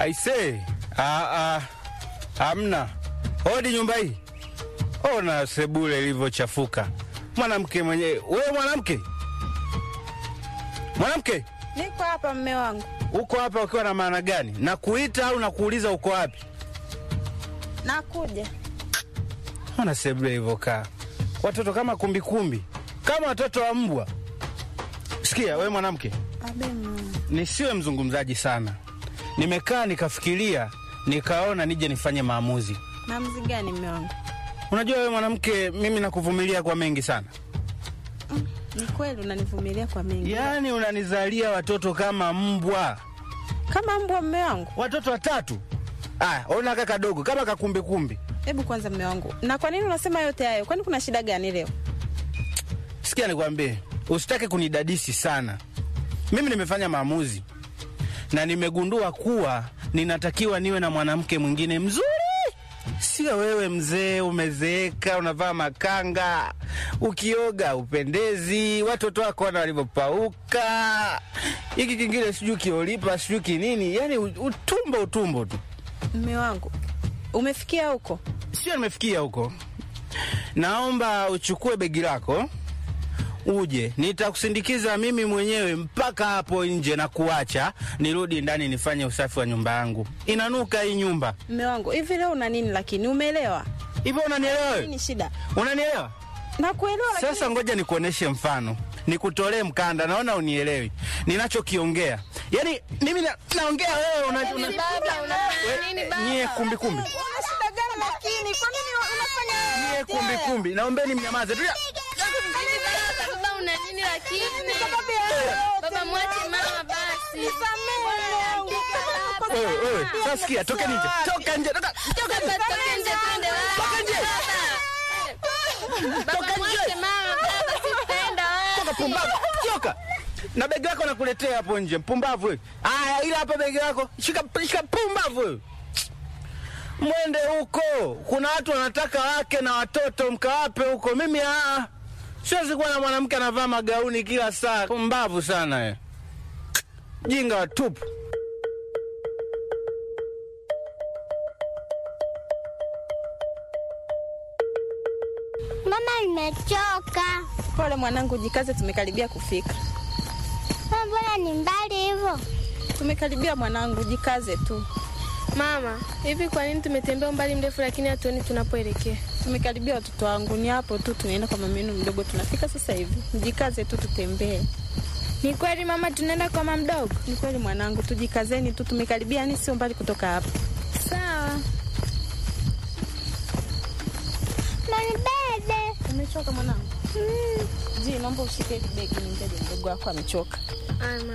Aise, ah, ah, hamna. Hodi nyumba hii. Ona sebule ilivyochafuka. Mwanamke mwenyewe. Wewe mwanamke? Mwanamke, Niko hapa mme wangu, uko hapa ukiwa na maana gani? Na kuita au nakuuliza uko wapi? nakuja. Ona sebule ilivyokaa. Watoto kama kumbikumbi, kama watoto wa mbwa. Sikia wewe mwanamke, Abe mama. nisiwe mzungumzaji sana. Nimekaa nikafikiria, nikaona nije nifanye maamuzi. Maamuzi gani mme wangu? Unajua wewe mwanamke, mimi nakuvumilia kwa mengi sana. Ni kweli unanivumilia kwa mengi, Yaani unanizalia watoto kama mbwa, kama mbwa mme wangu. watoto watatu. Aya, ona kaka kadogo kama kakumbikumbi. Hebu kwanza mme wangu, na kwa nini unasema yote hayo? Kwani kuna shida gani leo? Sikia nikwambie, usitake kunidadisi sana. Mimi nimefanya maamuzi na nimegundua kuwa ninatakiwa niwe na mwanamke mwingine mzuri. Sio wewe mzee, umezeeka, unavaa makanga, ukioga upendezi, watoto wako wana walivyopauka, hiki kingine sijui kiolipa sijui kinini, yani utumbo utumbo tu. Mme wangu, umefikia huko? Sio nimefikia huko. Naomba uchukue begi lako uje, nitakusindikiza mimi mwenyewe mpaka hapo nje na kuacha nirudi ndani nifanye usafi wa nyumba yangu. Inanuka hii nyumba. Mme wangu, hivi leo una nini? Lakini umeelewa Hivyo unanielewa wewe? nini shida? Unanielewa? Nakuelewa, lakini Sasa ngoja nikuoneshe mfano, nikutolee mkanda. Naona unielewi ninachokiongea. Yaani mimi na, naongea wewe una, una, Baba, unafanya nini baba? nyie kumbi kumbi, una shida gani? Lakini kwa nini unafanya nyie kumbi kumbi, naombeni mnyamaze tu. Nini baba? Baba, una nini lakini? Baba, mwache mama basi. Wewe wewe, sasa sikia, toka nje, toka nje, toka toka Baba, toka nje twende wapi? nje. Baba. Baba, mwache mama baba, sipenda Toka wapi? pumbavu, toka na begi lako nakuletea hapo nje, mpumbavu wewe. Aya, ila hapa begi lako, shika shika, pumbavu wewe. Mwende huko, kuna watu wanataka wake na watoto, mkawape huko. Mimi aa, siwezi kuwa na mwanamke anavaa magauni kila saa. Pumbavu sana wewe, jinga watupu. Mama, nimechoka. Pole mwanangu, jikaze, tumekaribia kufika. Mama, Mbona ni mbali hivyo? Tumekaribia mwanangu, jikaze tu. Mama, hivi kwa nini tumetembea umbali mrefu lakini hatuoni tunapoelekea? Tumekaribia watoto wangu, ni hapo tu, tunaenda kwa mama yenu mdogo, tunafika sasa hivi. Mjikaze tu, tutembee. Ni kweli mama, tunaenda kwa mama mdogo? Ni kweli mwanangu, tujikazeni tu, tumekaribia, yani sio mbali kutoka hapa. Sawa. Manibebe. Umechoka mwanangu? Ji, naomba ushike hili begi, ni mjaji mdogo wako amechoka. Aya, mama.